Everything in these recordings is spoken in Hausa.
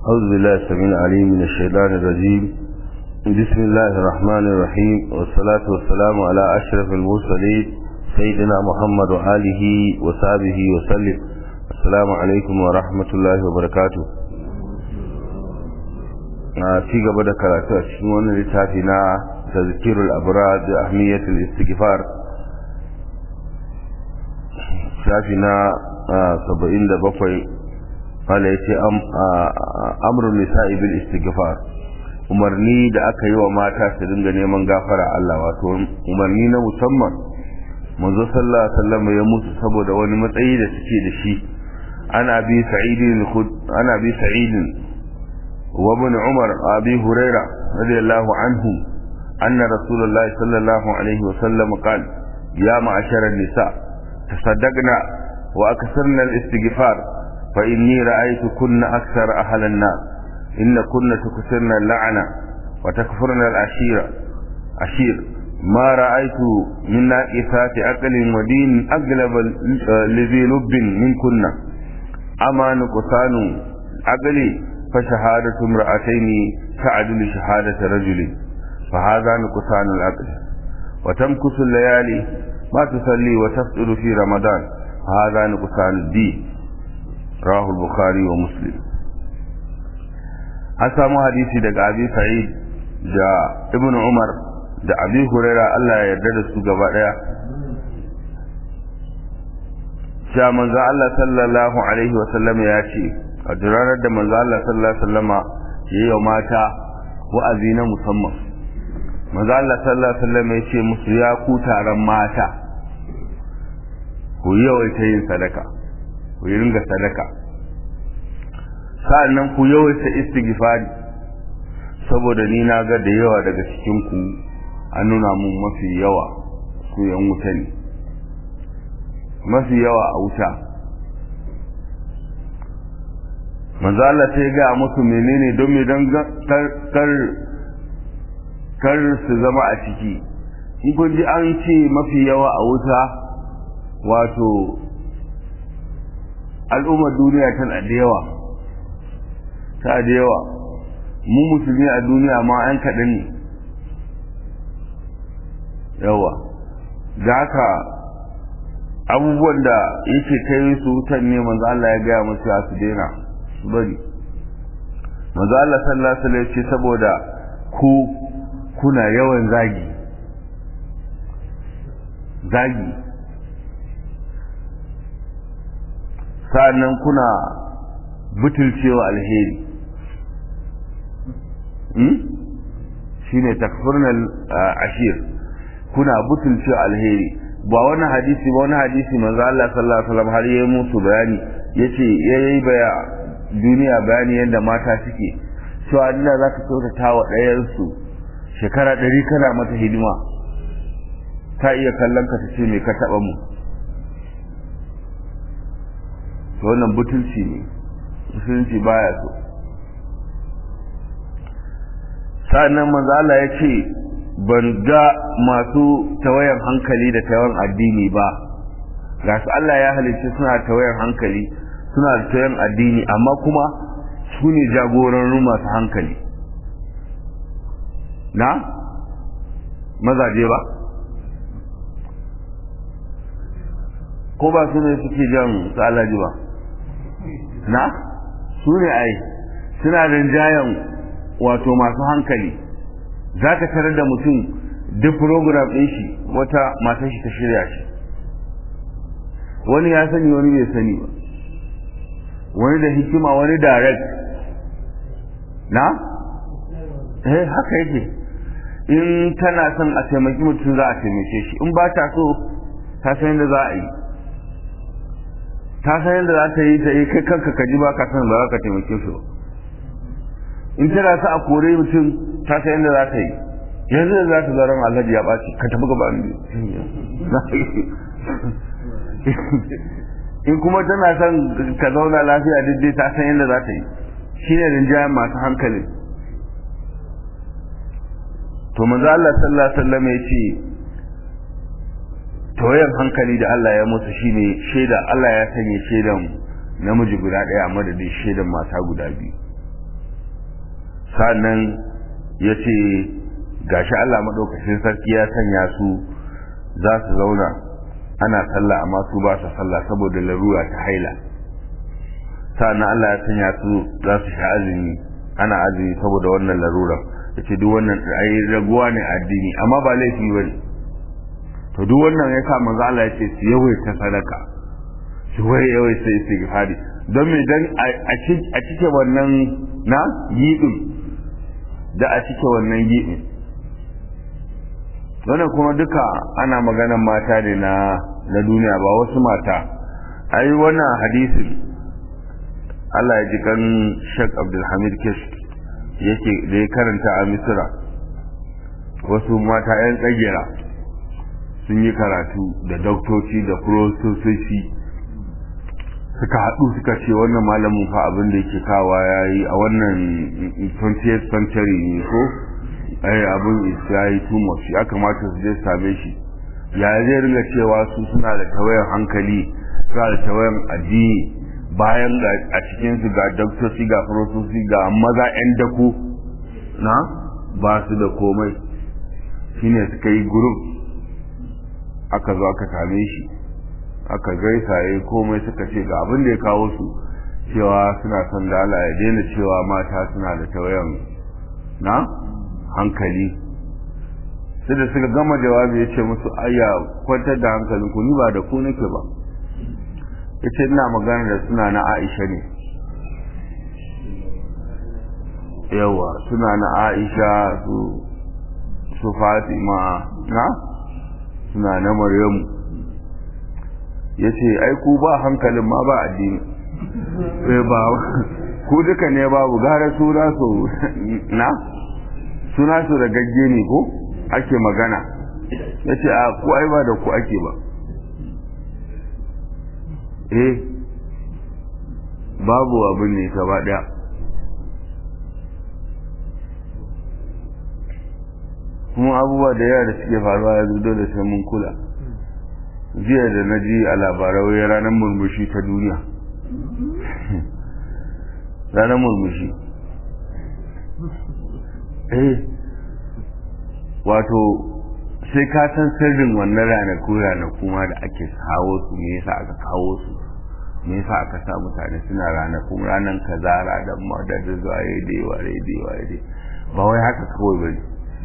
أعوذ بالله السميع العليم من الشيطان الرجيم بسم الله الرحمن الرحيم والصلاة والسلام على أشرف المرسلين سيدنا محمد وآله وصحبه وسلم السلام عليكم ورحمة الله وبركاته ci gaba da karatu a cikin wannan littafi na tazkirul abrar da ahmiyatul istighfar shafi na 77 wanda ya ce amurin nisa'i bil istighfar umarni da aka yi wa mata su dinga neman gafara Allah wato umarni na musamman manzo sallallahu alaihi wasallam ya musu saboda wani matsayi da suke da shi ana bi sa'idin ana bi sa'idin wa ibn umar abi huraira radiyallahu anhu anna rasulullahi sallallahu alaihi wasallam qala ya ma'ashara nisa tasaddaqna wa aksarna al-istighfar فإني رأيت كن أكثر أهل النار إن كن تكثرن اللعنة وتكفرن العشيرة عشير ما رأيت من ناقصات عقل ودين أغلب لذي لب من كن أما نقصان عقلي فشهادة امرأتين تعدل شهادة رجل فهذا نقصان العقل وتمكث الليالي ما تصلي وتفطر في رمضان فهذا نقصان الدين rahu bukhari wa muslim an samu hadisi daga abi sa'id da ibn umar da abi huraira Allah ya yarda da su gaba daya cewa manzo Allah sallallahu alaihi wa sallam ya ce a durarar da manzo Allah sallallahu alaihi wa sallama yayi wa mata wa'azi na musamman manzo Allah sallallahu alaihi wa sallam ya ce musu ya ku taron mata ku yawaita yin sadaka ku yi ringa sadaka sa'annan ku yawaita istighfari saboda ni na ga da yawa daga cikin ku an nuna mun mafi yawa ku yan wuta ne mafi yawa a wuta manzo Allah sai ga musu menene don me dan kar kar su zama a ciki in kun ji an ce mafi yawa a wuta wato al'ummar duniya tana da yawa ta da yawa mu musulmi a duniya ma an kaɗan ne yawa da haka abubuwan da yake kai su wutan ne manzo Allah ya gaya musu ya su daina su bari manzo Allah sallallahu alaihi wasallam ce saboda ku kuna yawan zagi zagi sa'annan kuna butulcewa alheri shi ne takfurnal ashir kuna butulcewa alheri ba wani hadisi ba wani hadisi manzo Allah sallallahu alaihi wasallam har yayi musu bayani yace yayi baya duniya bayani yadda mata suke cewa Allah zaka kyautata wa ɗayan su shekara ɗari kana mata hidima ta iya kallon ka ta ce me ka taɓa mu to wannan butulci ne musulunci baya so sa'annan manzo Allah ya ce ban ga masu tawayan hankali da tawayan addini ba ga su Allah ya halicci suna tawayan hankali suna da tawayan addini amma kuma su ne jagororin masu hankali na mazaje ba ko ba su ne suke jan su alaji ba na su ne ai suna rinjayen wato masu hankali za ka tarar da mutum duk program ɗin shi wata matan shi ta shirya shi wani ya sani wani bai sani ba wani da hikima wani direct na eh haka yake in tana son a taimaki mutum za a taimake shi in ba ta so ta san yadda za a yi ta san yadda za ta yi ta yi kai kanka ka ji ba ka san ba za ka taimake shi ba in tana sa a kore mutum ta san yadda za ta yi yanzu da za ta zaran alhaji ya ɓaci ka tafi gaba in kuma tana son ka zauna lafiya daidai ta san yadda za ta yi shi ne rinjayen masu hankali to manzo Allah sallallahu alaihi wasallam ya ce tawayan hankali da Allah ya musu shine shaida Allah ya sanya shaidan namiji guda ɗaya a madadin shaidan mata guda biyu sannan ya ce gashi Allah maɗaukacin sarki ya sanya su za su zauna ana sallah amma su ba su sallah saboda larura ta haila sannan Allah ya sanya su za su sha azumi ana azumi saboda wannan larurar ya ce duk wannan ai raguwa ne addini amma ba laifi ba ne to duk wannan ya sa manzo Allah ya ce su yawaita sadaka su wai yawaita istighfari don me dan a cike wannan na yidin da a cike wannan yidin wannan kuma duka ana maganan mata ne na na duniya ba wasu mata ai wannan hadisin Allah ya ji kan Sheikh Abdulhamid Kish yake da ya karanta a Misra wasu mata 'yan tsagera sun yi karatu da doktoci da profesoci suka haɗu suka ce wannan malamin fa abin da yake kawa ya yi a wannan 20th century ne ko ai abin ya yi too much ya kamata su je same shi ya zai ringa cewa su suna da tawayan hankali suna da tawayan addini bayan a cikinsu ga doktoci ga profesoci ga maza 'yan dako na ba su da komai shine suka yi group aka zo aka same shi aka gaisa ya komai suka ce ga abin da ya kawo su cewa suna son da Allah ya daina cewa mata suna da tawayan na hankali sai da suka gama jawabi ya ce musu ayya kwantar da hankalin ku ni ba da ku nake ba ya ce ina magana da suna na Aisha ne yawa suna na Aisha su su Fatima na suna na Maryamu ya ce ai ku ba hankalin ma ba addini sai ba ku duka ne babu gara suna su na suna su da gagge ne ko ake magana ya ce a ku ai ba da ku ake ba eh babu abin ne gaba daya kuma abubuwa da yawa da suke faruwa ya zudo da sai mun kula jiya da na ji a labarai ranar murmushi ta duniya ranar murmushi eh wato sai ka san sirrin wannan ranaku ranaku ma da ake kawo su me yasa aka kawo su me yasa aka sa mutane suna ranakun ranar kaza ranar ma da da zuwa ya dai wa dai wa dai ba wai haka kawai bane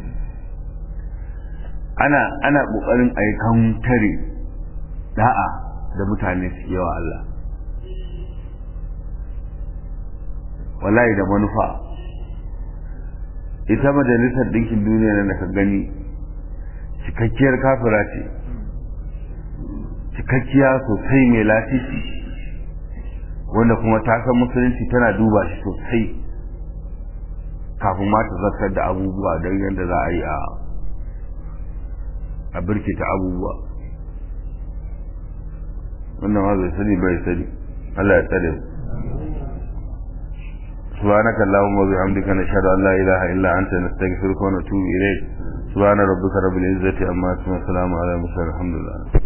ana ana kokarin a yi kantare da'a da mutane su yawa Allah wallahi da manufa ita majalisar ɗinkin duniya da ka gani cikakkiyar kafira ce cikakkiya sosai mai lafifi wanda kuma ta san musulunci tana duba shi sosai kafin ma ta zartar da abubuwa don yadda za a yi a birkita abubuwa wannan ma bai sani bai sani Allah ya tsare mu سبحانك اللهم وبحمدك نشهد ان لا اله الا انت نستغفرك ونتوب اليك سبحان ربك رب العزه عما يصفون وسلام على المرسلين الحمد لله